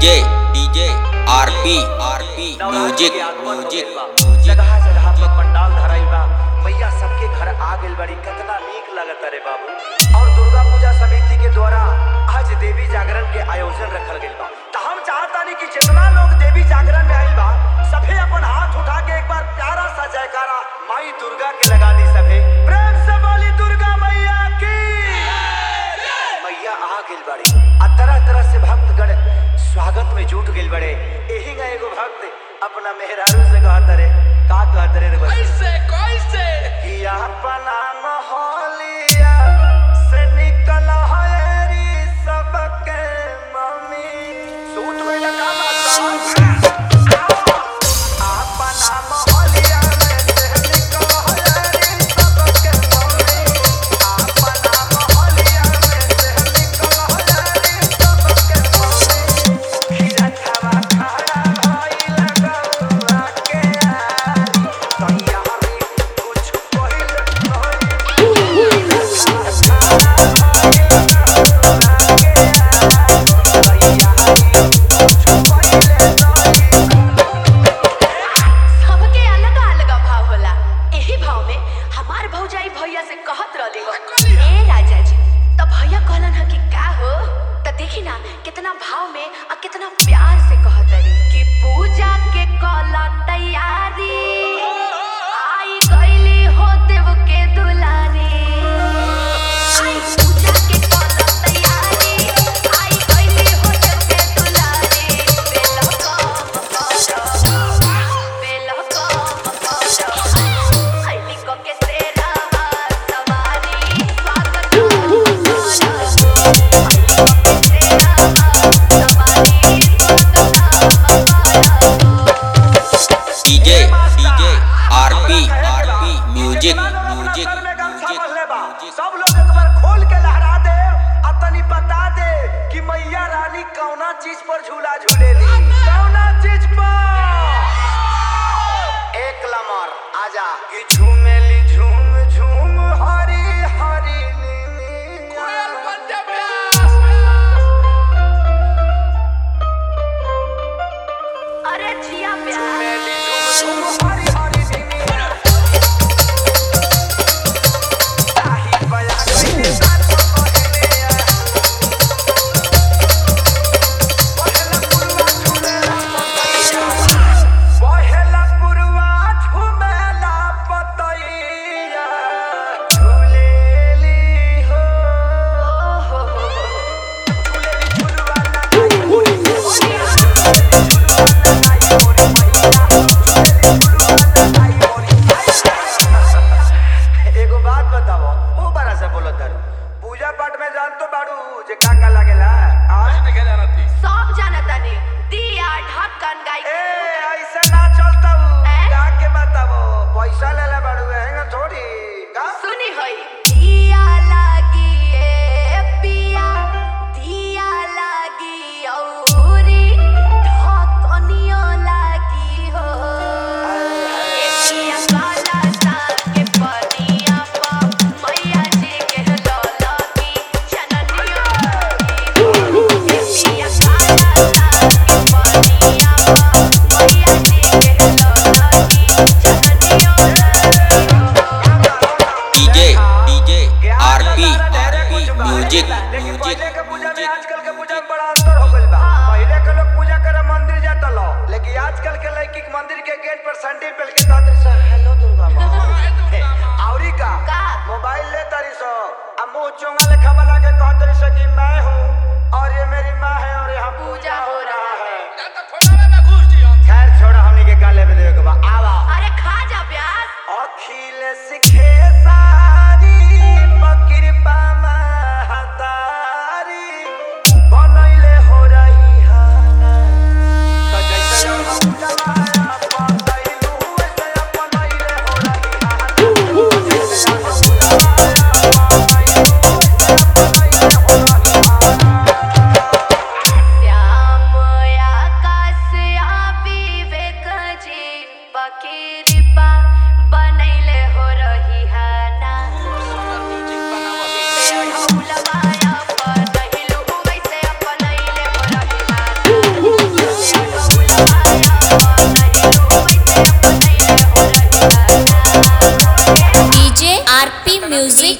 DJ DJ RP RP music music जगह जगह पर पंडाल धराइल बा मैया सबके घर आ गइल बड़ी कितना नीक लगता रे बाबू और दुर्गा पूजा समिति के द्वारा आज देवी जागरण के आयोजन रखल गइल बा त हम चाहतानी कि जितना लोग देवी जागरण में आइल बा सभे अपन हाथ उठा के एक बार प्यारा सा जयकारा माई दुर्गा के लगा दी सभे प्रेम से बोली दुर्गा मैया की मैया आ गइल बड़ी आ तरह तरह से भक्तगण स्वागत में जुट गइल बड़े एही ना एगो भक्त अपना मेहरारू से कहत रे का कहत रे रे बच्चा? कैसे कैसे कि अपना मोहलिया से निकल हरी सबके मम्मी सूट में लगा अपना मोहलिया में से निकल हरी सबके मम्मी अपना मोहलिया में से निकल हरी सबके मम्मी खीरा खावा खाड़ा भइल गौआ के आरी तैयारी कुछ पहिल नहीं सबके अलग अलग भाव होला एही भाव में हमार भौजाई भैया से कहत रहली हो ए राजा जी त भैया कहलन ह कि का हो त देखी ना कितना भाव में आ कितना प्यार से कहत रही कि पूजा के कला तैयारी आई गईली हो देव के दुलारी आई पूजा के कला तैयारी आई गईली हो देव के दुलारी बेलो बेलो आईली को के तेरा सवारी स्वागत DJ DJ RP RP music music music music सब लोग एक बार खोल के लहरा दे आ तनी बता दे कि मैया रानी कौना चीज पर झूला झूलेली कौना चीज पर एक लमर आजा कि झूमेली झूम झूम हरी हरी कोयल नीनी बन जा प्यास अरे जिया प्यार झूमेली झूम झूम हरी हरी नीनी ताही बया कइले साथ पहिले आ पहला पुरवा झूमेला पतैया पहला पुरवा झूमेला पतैया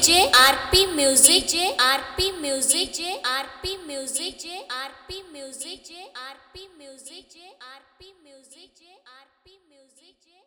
जे आरपी म्यूजिक जे आरपी म्यूजिक जे आरपी म्यूजिक जे आरपी म्यूजिक जे आरपी म्यूजिक जे आरपी म्यूजिक जे आरपी म्यूजिक जे